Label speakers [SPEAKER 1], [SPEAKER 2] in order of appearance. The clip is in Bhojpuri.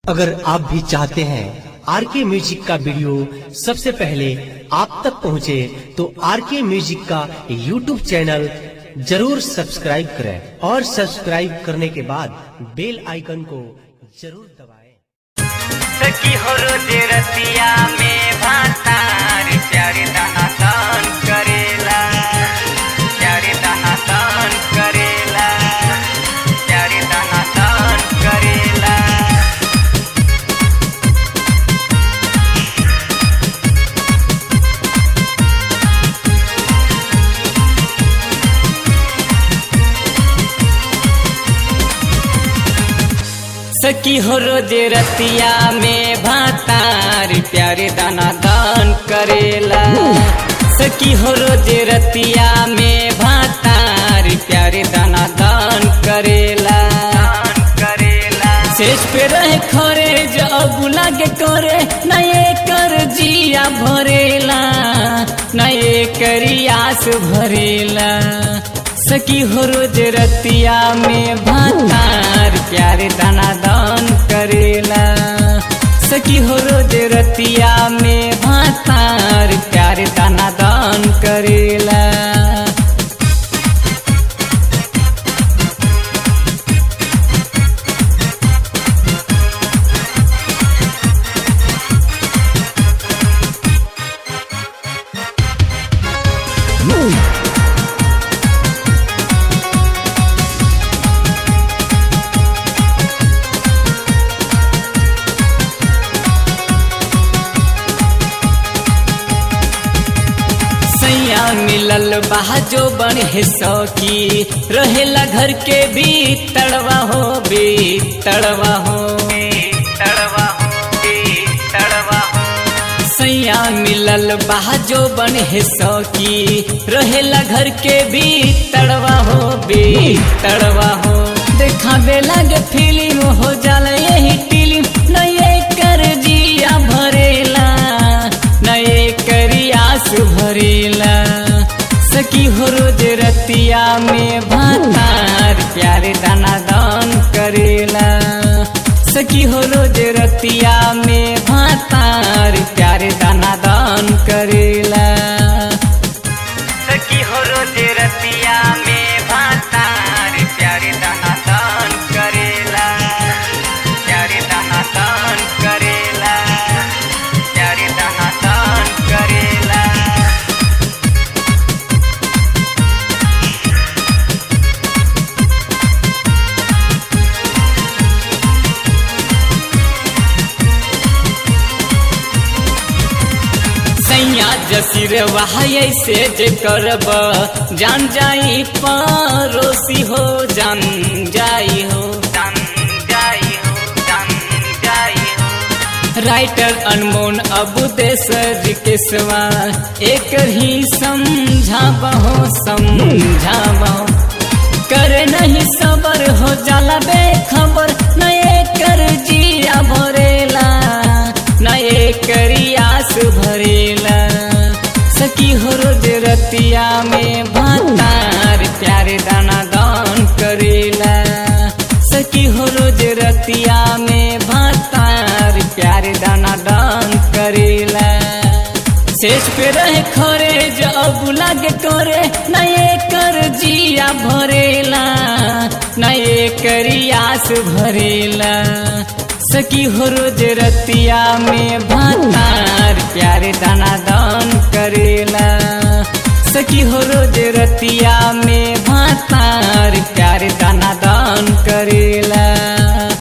[SPEAKER 1] अगर आप भी चाहते हैं आर के म्यूजिक का वीडियो सबसे पहले आप तक पहुंचे, तो आर के म्यूजिक का यूट्यूब चैनल जरूर सब्सक्राइब करें और सब्सक्राइब करने के बाद बेल आइकन को जरूर दबाएं।
[SPEAKER 2] सखी हो रोज रतिया में भातार प्यारे दाना दान करेला प्यारे दाना दान करेला प्यारे दाना दान करेला सखी हो रोज रतिया में भातार प्यारे दाना दान करेला सखी हो रोज रतिया में भातार प्यारे दाना दान करेला करेला शेष पे रहे खरे जब लागे करे नए कर जिया भरेला नए करियास भरेला सखी हो रोज रतिया में भातार प्यारे दाना दान करेला सखी हो रोज रतिया में भातार प्यारे दाना दान करेला सैया मिलल बहा जो बन है सौकी रहेला घर के भी तड़वा हो भी तड़वा हो तड़वा हो तड़वा हो सैया मिलल बहा जो बन है सौकी रहेला घर के भी तड़वा हो भी तड़वा हो देखावे लगे फिल्म हो जाला यही फिल्म नए कर जिया भरेला नए करियास भरेला सखी हो रोज रतिया में भातार प्यारे दाना दान करेला सखी हो रोज रतिया में भातार प्यारे दाना दान करेला सखी हो रोज रतिया में भातार प्यारे दाना दान करेला प्यारे दाना दान करेला प्यारे दाना दान करेला सैया जसीर वहाय से जे करब जान जाई परोसी हो जान जाई हो जान जाई हो जान जाई हो राइटर अनमोल अबू देसर के सवा एक ही समझाबहो समझाबहो करे नहीं सबर हो जाला बेखबर नए कर जिया भरेला नए करियास भरेला सखी हो रोज रतिया में भातार प्यारे दाना दान करेला सखी हो रोज रतिया में भातार प्यारे दाना दान करेला शेष पे रहे खरे जब लागे करे नए कर जिया भरेला नए करियास भरेला सखी हो रोज रतिया में भातार प्यारे दाना दान करेला सखी हो रोज रतिया में भातार